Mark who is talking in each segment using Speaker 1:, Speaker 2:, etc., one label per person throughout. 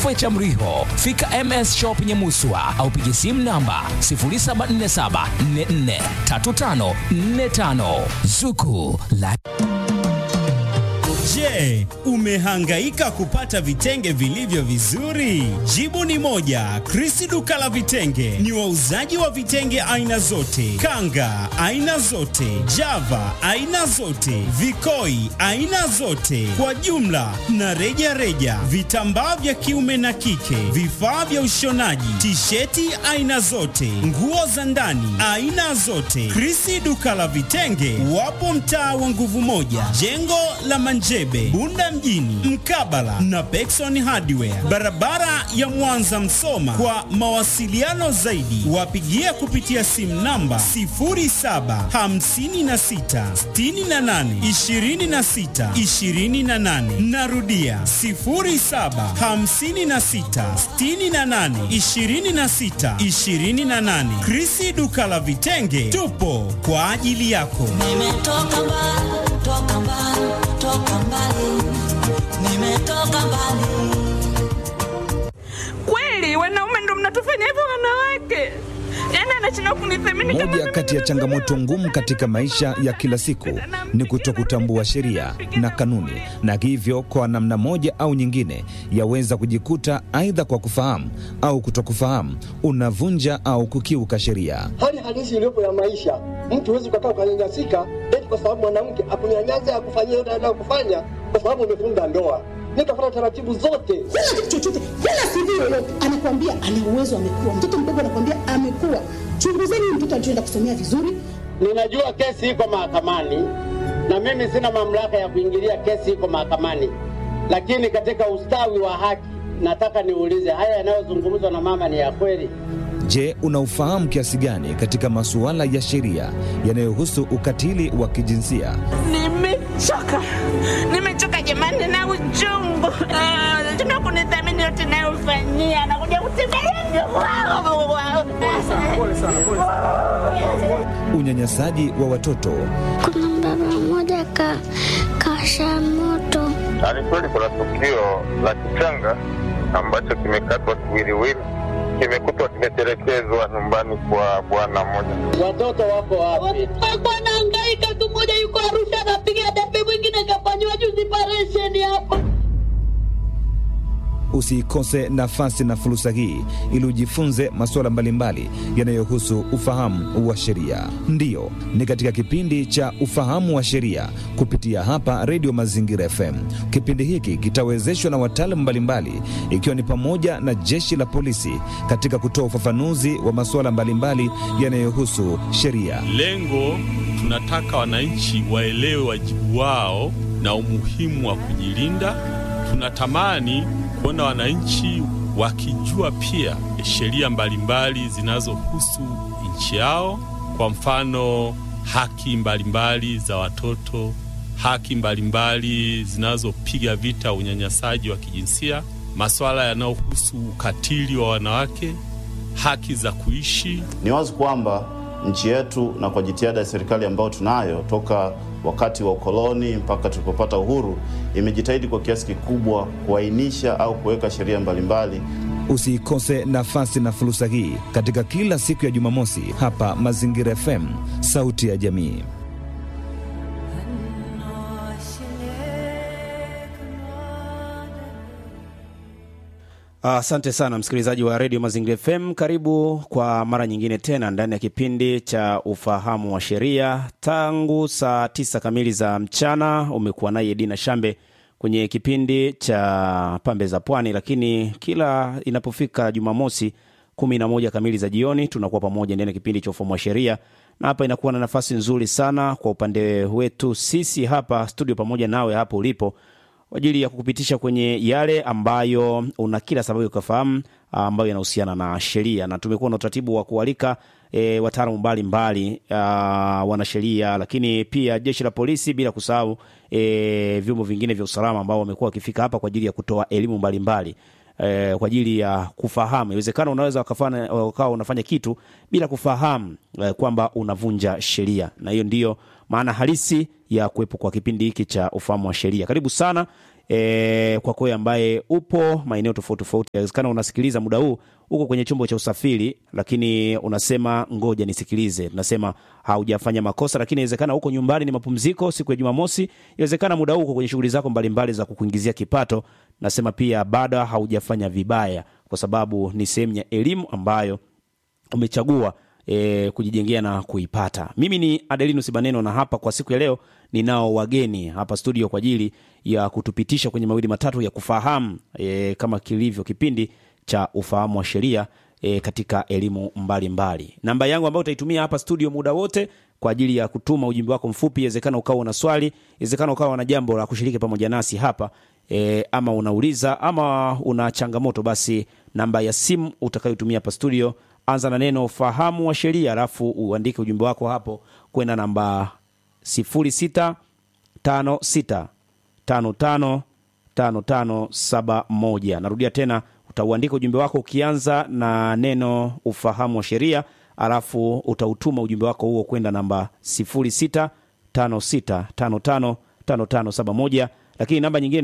Speaker 1: kituo cha Mriho. Fika MS Shop Nyamuswa au piga simu namba 0747443545 Zuku la
Speaker 2: Je, umehangaika kupata vitenge vilivyo vizuri? Jibu ni moja. Krisi duka la vitenge ni wauzaji wa vitenge aina zote, kanga aina zote, java aina zote, vikoi aina zote, kwa jumla na reja reja, vitambaa vya kiume na kike, vifaa vya ushonaji, tisheti aina zote, nguo za ndani aina zote. Krisi duka la vitenge wapo mtaa wa nguvu moja, jengo la Manjebe, Bunda mjini, mkabala na Pekson Hardware, barabara ya Mwanza Msoma. Kwa mawasiliano zaidi, wapigie kupitia simu namba 0756682628. Narudia 0756682628. Krisi duka la vitenge, tupo kwa ajili yako.
Speaker 3: Nimetoka mbali, toka mbali, toka mbali. Nimetoka mbali.
Speaker 4: Kweli wanaume ndo mnatufanya hivyo wanawake? Yaani anashindwa kunithamini kama
Speaker 5: Moja
Speaker 4: mimi
Speaker 5: kati ya
Speaker 4: ndo
Speaker 5: changamoto
Speaker 4: mwanaume.
Speaker 5: ngumu katika maisha ya kila siku ni kutokutambua sheria na kanuni, na hivyo kwa namna moja au nyingine yaweza kujikuta aidha kwa kufahamu au kutokufahamu unavunja au kukiuka sheria.
Speaker 6: hali halisi iliyopo ya maisha. Mtu huwezi ukakaa ukanyanyasika eti kwa sababu mwanamke akunyanyasa akufanyia yote anayokufanya kwa sababu umefunga ndoa. Nikafuata taratibu zote.
Speaker 7: kila kitu chochote, kila CV yoyote anakuambia ana uwezo, amekuwa mtoto mdogo, anakuambia amekuwa. Chunguzeni huyu mtoto alichoenda kusomea vizuri,
Speaker 8: Ninajua kesi iko mahakamani na mimi sina mamlaka ya kuingilia kesi iko mahakamani, lakini katika ustawi wa haki nataka niulize, haya yanayozungumzwa na mama ni ya kweli?
Speaker 5: Je, unaufahamu kiasi gani katika masuala ya sheria yanayohusu ukatili wa kijinsia?
Speaker 4: Nimechoka, nimechoka jamani na uchungu. Ah, Tuna kunithamini yote nayofanyia, nakuja kutembelea
Speaker 5: Unyanyasaji wa watoto,
Speaker 9: Kuna baba mmoja ka kasha moto
Speaker 10: Ni kweli kuna tukio la kichanga ambacho kimekatwa kiwiliwili, kimekutwa kimetelekezwa nyumbani kwa bwana mmoja.
Speaker 8: Watoto wako wapi?
Speaker 3: Alikuwa anahangaika tu, mmoja yuko Arusha anapiga debe, mwingine kafanyiwa juzi operation hapa.
Speaker 5: usiikose nafasi na fursa hii ili ujifunze masuala mbalimbali yanayohusu ufahamu wa sheria. Ndiyo, ni katika kipindi cha ufahamu wa sheria kupitia hapa Redio Mazingira FM. Kipindi hiki kitawezeshwa na wataalamu mbalimbali, ikiwa ni pamoja na jeshi la polisi katika kutoa ufafanuzi wa masuala mbalimbali yanayohusu sheria.
Speaker 11: Lengo tunataka wananchi waelewe wajibu wao na umuhimu wa kujilinda. Tunatamani kuona wananchi wakijua pia sheria mbalimbali zinazohusu nchi yao, kwa mfano haki mbalimbali za watoto, haki mbalimbali zinazopiga vita unyanyasaji wa kijinsia, masuala yanayohusu ukatili wa wanawake, haki za kuishi
Speaker 12: Ni wazi kwamba nchi yetu na kwa jitihada ya serikali ambayo tunayo toka wakati wa ukoloni mpaka tulipopata uhuru, imejitahidi kwa kiasi kikubwa kuainisha au kuweka sheria mbalimbali
Speaker 5: Usiikose nafasi na fursa hii katika kila siku ya Jumamosi hapa Mazingira FM, sauti ya jamii.
Speaker 13: Asante sana msikilizaji wa redio Mazingira FM. Karibu kwa mara nyingine tena ndani ya kipindi cha ufahamu wa sheria. Tangu saa tisa kamili za mchana umekuwa naye Dina Shambe kwenye kipindi cha pambe za pwani, lakini kila inapofika Jumamosi kumi na moja kamili za jioni tunakuwa pamoja ndani ya kipindi cha ufahamu wa sheria, na hapa inakuwa na nafasi nzuri sana kwa upande wetu sisi hapa studio pamoja nawe hapo ulipo kwa ajili ya kukupitisha kwenye yale ambayo una kila sababu ya kufahamu ambayo yanahusiana na sheria, na tumekuwa na utaratibu wa kualika e, wataalamu mbalimbali wanasheria, lakini pia jeshi la polisi, bila kusahau e, vyombo vingine vya usalama ambao wamekuwa wakifika hapa kwa ajili ya kutoa elimu mbalimbali eh, kwa ajili ya kufahamu. Inawezekana unaweza ukafanya- ukawa unafanya kitu bila kufahamu eh, kwamba unavunja sheria, na hiyo ndiyo maana halisi ya kuwepo kwa kipindi hiki cha ufahamu wa sheria. Karibu sana e, kwako wewe ambaye upo maeneo tofauti tofauti. Inawezekana unasikiliza muda huu uko kwenye chombo cha usafiri, lakini unasema ngoja nisikilize. Tunasema haujafanya makosa, lakini inawezekana uko nyumbani, ni mapumziko siku ya Jumamosi. Inawezekana muda huu uko kwenye shughuli zako mbalimbali za kukuingizia kipato. Nasema pia bado haujafanya vibaya, kwa sababu ni sehemu ya elimu ambayo umechagua e, kujijengea na kuipata. Mimi ni Adelinus Baneno na hapa kwa siku ya leo ninao wageni hapa studio kwa ajili ya kutupitisha kwenye mawili matatu ya kufahamu e, kama kilivyo kipindi cha ufahamu wa sheria e, katika elimu mbalimbali. Namba yangu ambayo utaitumia hapa studio muda wote kwa ajili ya kutuma ujumbe wako mfupi, inawezekana ukawa una swali, inawezekana ukawa na jambo la kushiriki pamoja nasi hapa e, ama unauliza ama una changamoto, basi namba ya simu utakayotumia hapa studio anza na neno fahamu wa sheria, alafu uandike ujumbe wako hapo kwenda namba 0656555571. Narudia tena, utauandika ujumbe wako ukianza na neno ufahamu wa sheria, alafu utautuma ujumbe wako huo kwenda namba 0656555571, lakini namba nyingine ni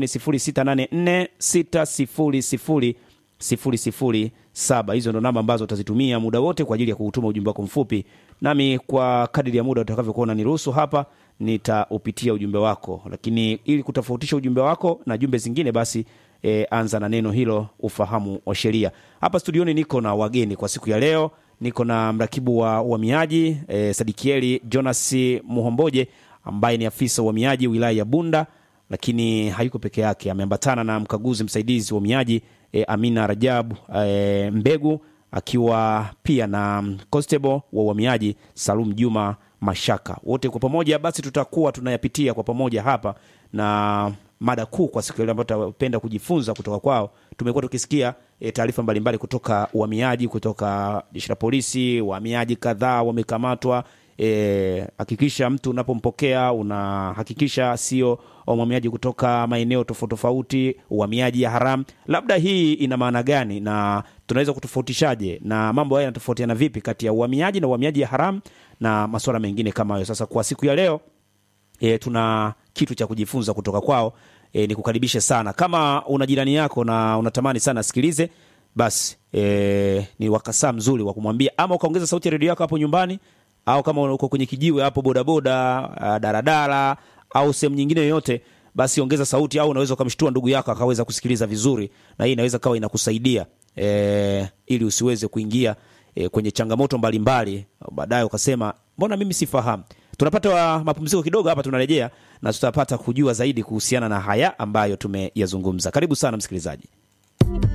Speaker 13: 06846000 007. Hizo ndo namba ambazo utazitumia muda wote kwa ajili ya kutuma ujumbe wako mfupi, nami kwa kadiri ya muda utakavyokuwa unaniruhusu hapa nitaupitia ujumbe wako, lakini ili kutofautisha ujumbe wako na jumbe zingine, basi e, anza na neno hilo ufahamu wa sheria. Hapa studioni niko na wageni kwa siku ya leo. Niko na mrakibu wa uhamiaji e, Sadikieli Jonas Muhomboje ambaye ni afisa uhamiaji wilaya ya Bunda, lakini hayuko peke yake, ameambatana na mkaguzi msaidizi wa uhamiaji e, Amina Rajabu e, Mbegu akiwa pia na constable wa uhamiaji Salum Juma Mashaka. Wote kwa pamoja basi tutakuwa tunayapitia kwa pamoja hapa na mada kuu kwa siku ile ambayo tutapenda kujifunza kutoka kwao. Tumekuwa tukisikia e, taarifa mbalimbali kutoka uhamiaji, kutoka jeshi la polisi, wahamiaji kadhaa wamekamatwa. Hakikisha e, mtu unapompokea unahakikisha sio uhamiaji kutoka maeneo tofauti tofauti, uhamiaji ya haramu. Labda hii ina maana gani na tunaweza kutofautishaje, na mambo haya yanatofautiana vipi kati ya uhamiaji na uhamiaji ya haramu na masuala mengine kama hayo. Sasa kwa siku ya leo e, tuna kitu cha kujifunza kutoka kwao. E, nikukaribishe sana. Kama una jirani yako na unatamani sana asikilize, basi e, ni wakasaa mzuri wa kumwambia, ama ukaongeza sauti ya redio yako hapo nyumbani, au kama uko kwenye kijiwe hapo bodaboda, daradara au sehemu nyingine yoyote, basi ongeza sauti, au unaweza ukamshtua ndugu yako akaweza kusikiliza vizuri, na hii inaweza kawa inakusaidia e, ili usiweze kuingia e, kwenye changamoto mbalimbali baadaye ukasema mbona mimi sifahamu. Tunapata wa mapumziko kidogo hapa, tunarejea na tutapata kujua zaidi kuhusiana na haya ambayo tumeyazungumza. Karibu sana msikilizaji.